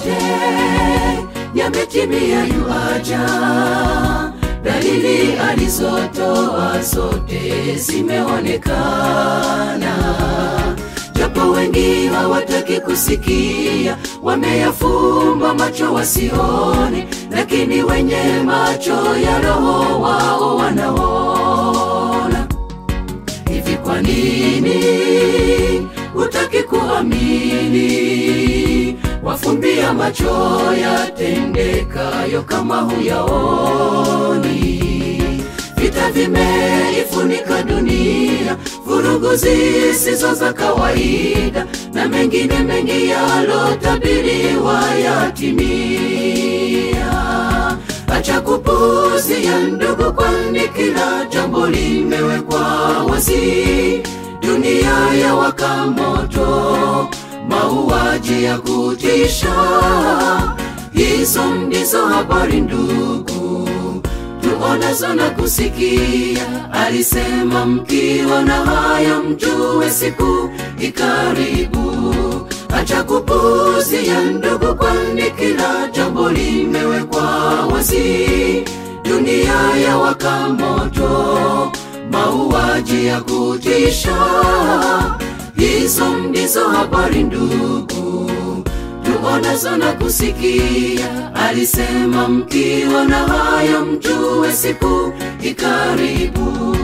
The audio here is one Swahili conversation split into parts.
yote yametimia, yuaja. Dalili alizotoa zote zimeonekana, japo wengi hawataki kusikia, wameyafumba macho wasione, lakini wenye macho ya roho wao wanaona. Hivi kwa nini hutaki kuamini? Wafumbia macho yatendekayo kama huyaoni. Vita vimeifunika dunia, vurugu zisizo za kawaida, na mengine mengi yalotabiriwa yatimia. Acha kupuzia ndugu, kwani kila jambo limewekwa wazi. Dunia ya waka moto, mauaji ya kutisha, hizo ndizo habari ndugu tuonazo na kusikia. Alisema mkiona haya mjue siku ikaribu. Acha kupuzia ndugu, kwani kila jambo limewekwa wazi. Dunia ya waka moto, mauaji ya kutisha, hizo ndizo habari ndugu tuonazo na kusikia. Alisema mkiona haya mjue siku ikaribu.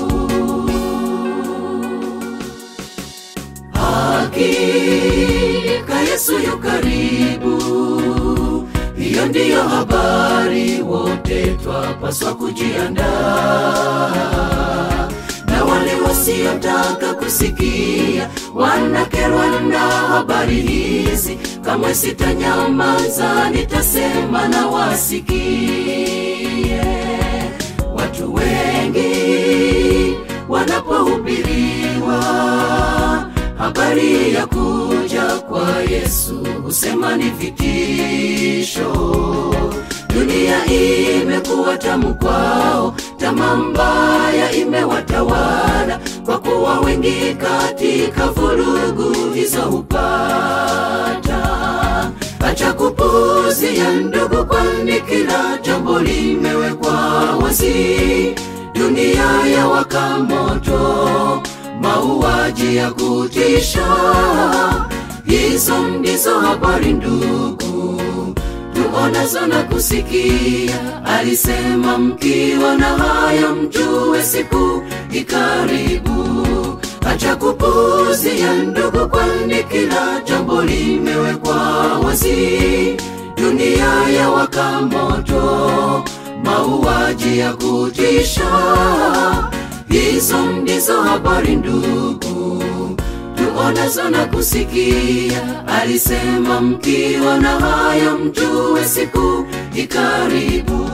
Hakika Yesu yu karibu, hiyo ndiyo habari wote twapaswa kujiandaa na wale wasiotaka kusikia wanakerwa na habari hizi. Kamwe sitanyamaza, nitasema na wasikie. Watu wengi wanapohubiriwa habari ya kuja kwa Yesu husema ni vitisho. Dunia imekuwa tamu kwao, tamaa mbaya imewatawala, kwa kuwa wengi katika vurugu hizo hupata. Acha kupuzia ndugu, kwani kila jambo limewekwa wazi. Dunia ya waka moto, mauaji ya kutisha, hizo ndizo habari ndugu tuonazo na kusikia. Alisema mkiona haya mjue siku ikaribu. Acha kupuzia ndugu, kwani kila jambo limewekwa wazi. Dunia ya waka moto, mauaji ya kutisha, hizo ndizo habari ndugu tuonazo na kusikia. Alisema mkiona haya mjue siku ikaribu.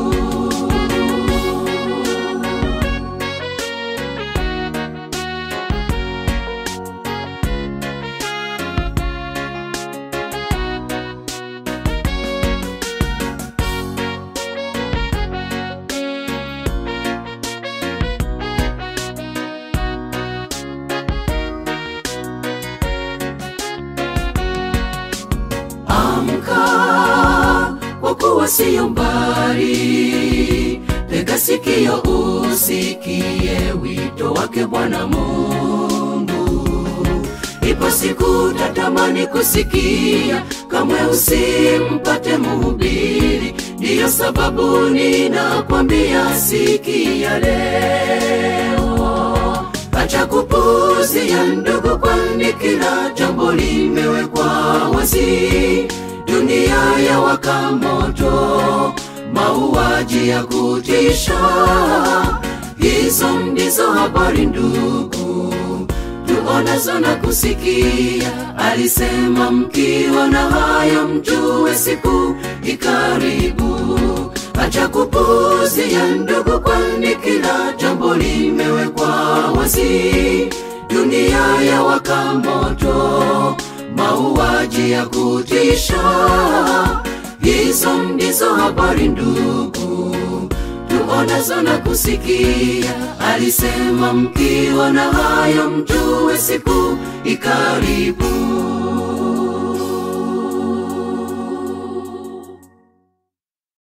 Amka, kwa kuwa siyo mbali. Tega sikio usikie wito wake Bwana Mungu. Ipo siku tatamani kusikia, kamwe usimpate mhubiri. Ndiyo sababu ninakwambia, sikia leo. Acha kupuzia ndugu, kwani kila jambo limewekwa wazi. Dunia ya waka moto, mauaji ya kutisha, hizo ndizo habari ndugu tuonazo na kusikia. Alisema mkiona haya mjue siku ikaribu. Acha kupuzia ndugu, kwani kila jambo limewekwa wazi. Dunia ya waka moto, mauaji ya kutisha, hizo ndizo habari ndugu tuonazo na kusikia. Alisema mkiona hayo mjue siku ikaribu.